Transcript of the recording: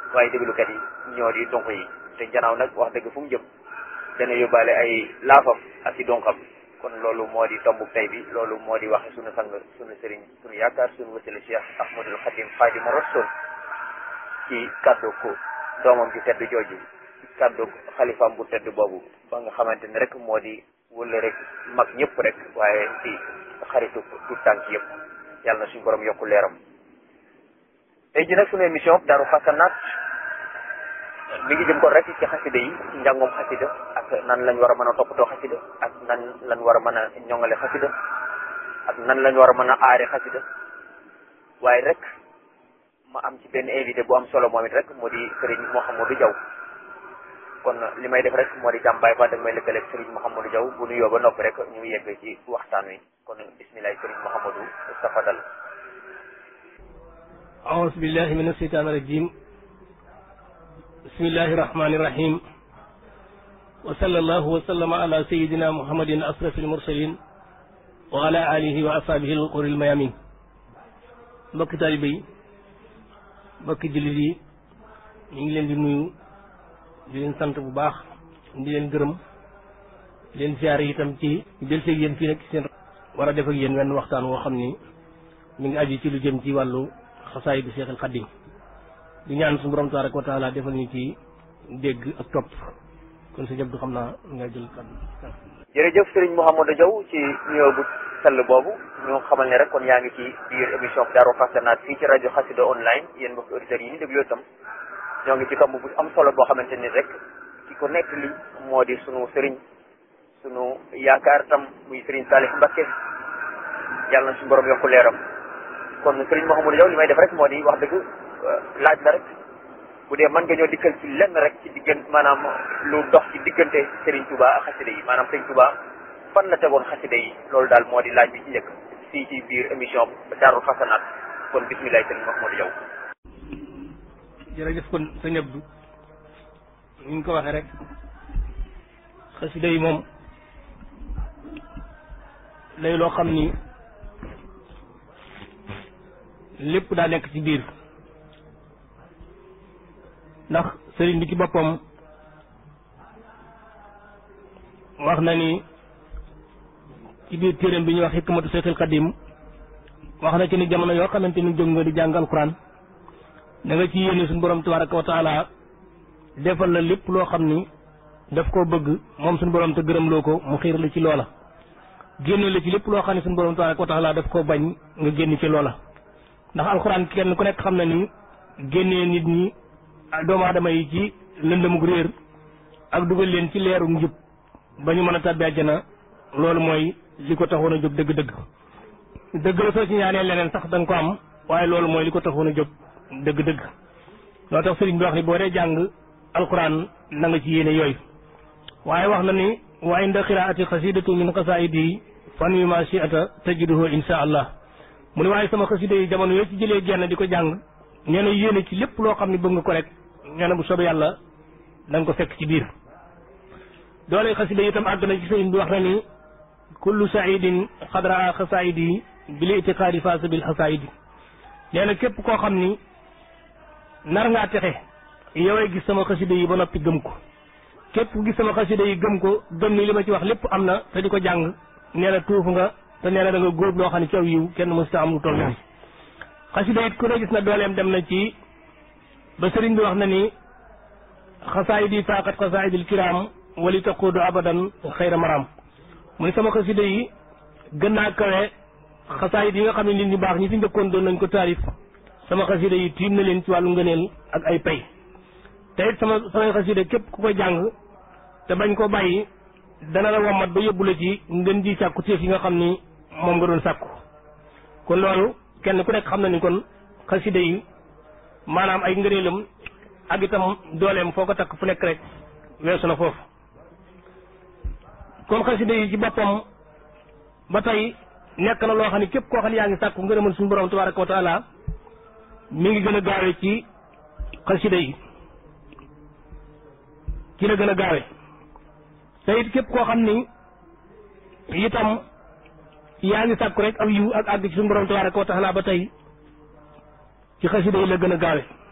waaye déglukat yi ñoo di donk yi te janaaw nag wax dëgg fu mu jëm dana yóbbaale ay laafam ak i donkam kon loolu moo di tombu tey bi loolu moo di waxe sunu sang sunu sëriñ sunu yaakaar sunu wasila Cheikh Ahmadul Xadim Xaadimu Rasul ci kàddu ko doomam ci tedd jooju ci kàddu xalifaam bu tedd boobu ba nga xamante ni rek moo di wëla rek mag ñëpp rek waaye ci xaritu tout tànk yëpp yàlla na suñu borom yokku leeram tey ji nag sunu émission Daaru Xasanaat mi ngi jëm kon rek ci xasida yi ci njàngum xasida ak nan lañ war a mën a toppatoo xasida ak nan lañ war a mën a ñoŋale xasida ak nan lañ war a mën a aare xasida waaye rek ma am ci benn invité bu am solo moom it rek moo di Serigne Mouhamadou Diaw kon li may def rek moo di jàmbaay fa dag may lëkkaleeg Serigne Mouhamadou Diaw bu nuyoo ba noppi rek ñu yegg ci waxtaan wi kon bisimilah Serigne Mouhamadou tafadal أعوذ بالله من الشيطان الرجيم بسم الله الرحمن الرحيم وصلى الله وسلم على سيدنا محمد أشرف المرسلين وعلى آله وأصحابه الغر الميامين mbokki taalibe yi mbokki jullit yi ñu ngi leen di nuyu di leen sant bu baax di leen gërëm di leen siyaare itam ci del seeg yéen fii nag seen war a def ak yéen wenn waxtaan woo xam ni mi ngi aju ci lu jëm ci wàllu xasaay bi Seexul Xaddim di ñaan suñu borom tabaraka wa taala defal ñu ci dégg ak topp kon sa jëb du xam naa nga jël kàddu jërëjëf Serigne Mouhamadou Diaw ci nuyoo bu sell boobu ñu xamal ne rek kon yaa ngi ci biir émission Daaru Xasanaat fii ci rajo Xassida online yéen mbokki auditeurs yi ñu déglu itam ñoo ngi ci tomb bu am solo boo xamante ni rek ki ko nekk li moo di sunu Serigne sunu yaakaar tam muy Serigne Salih Mbacké yàlla na suñu borom yokku leeram kon Serigne Mouhamadou Diaw li may def rek moo di wax dëgg laaj la rek bu dee mën nga ñoo dikkal ci lenn rek ci diggante maanaam lu dox ci diggante Serigne Touba ak xasida yi maanaam Serigne Touba fan la tegoon xasida yi loolu daal moo di laaj bi ci njëkk fii ci biir émission Daaru Xasanaat kon bisimilah Serigne Mouhamadou Diaw. jërëjëf kon sëñ Abdou ni ñu ko waxee rek xasida yi moom lay loo xam ni lépp daa nekk ci biir ndax sëriñ bi ci boppam wax na ni ci biir téeréem bi ñuy wax hikmatu Seexul Xadim wax na ci ni jamono yoo xamante ni jóg nga di jàng alquran da nga ci yéene suñu borom tabaraka wa taala defal la lépp loo xam ni daf koo bëgg moom suñu borom te gërëm loo ko mu xiir la ci loola génne la ci lépp loo xam ne suñu borom tabaraka wa taala daf koo bañ nga génn ci loola ndax alxuraan kenn ku nekk xam na ni génnee nit ñi doomu aadama yi ci lëndëmug réer ak dugal leen ci leeru njub ba ñu mën a tàbbi àjjana loolu mooy li ko taxoon a jóg dëgg-dëgg dëgg la soo ci ñaanee leneen sax da nga ko am waaye loolu mooy li ko taxoon a jóg dëgg-dëgg loo tax sëriñ bi wax ni boo dee jàng alxuraan na nga ci yéene yooyu waaye wax na ni wa inda qiraati xasidatu min qasaidi fan wi ma shi'ata tajiduhu insha allah mu ne waaye sama xasida yi jamono yoo ci jëlee genn di ko jàng nee na yéene ci lépp loo xam ne bëgg nga ko rek nee na bu soobee yàlla da nga ko fekk ci biir doole xasida yi itam àgg na ci sëriñ bi wax na ni kullu saidin xadraa xasaidi bil itiqaadi faasa bil xasaidi nee na képp koo xam ni nar ngaa texe yowee gis sama xasida yi ba noppi gëm ko képp ku gis sama xasida yi gëm ko gëm ni li ma ci wax lépp am na te di ko jàng nee na tuuf nga te nee na da nga góob loo xam ne ci aw yiw kenn mësta am lu toll nii xasida it ku ne gis na dooleem dem na ci ba sëriñ bi wax na ni xasaayid yi faaqat xasaayidil kiraam wali taquudu abadan xayra maram mu ne sama xasida yi gën naa kawe xasaayid yi nga xam ne nit ñu baax ñi fi njëkkoon doon nañ ko taarif sama xasida yi tiim na leen ci wàllu ngëneel ak ay pay te it sama samay xasida képp ku ko jàng te bañ ko bàyyi dana la wommat ba yóbbu la ci ngën ji sàkku téef yi nga xam ni moom nga doon sàkku kon loolu kenn ku nekk xam na ni kon xasida yi maanaam ay ngëneelam ak itam dooleem foo ko takk fu nekk rek weesu na foofu kon xasida yi ci boppam ba tey nekk na loo xam ne képp koo xam ne yaa ngi sàkku ngërëmal suñu borom tabaraka wa taala mi ngi gën a gaawe ci xasida yi ci la gën a gaawe te it képp koo xam ni itam yaa ngi sàkku rek aw yiw ak àgg ci suñu borom tabaraka wa taala ba tey ci xasida yi la gën a gaawe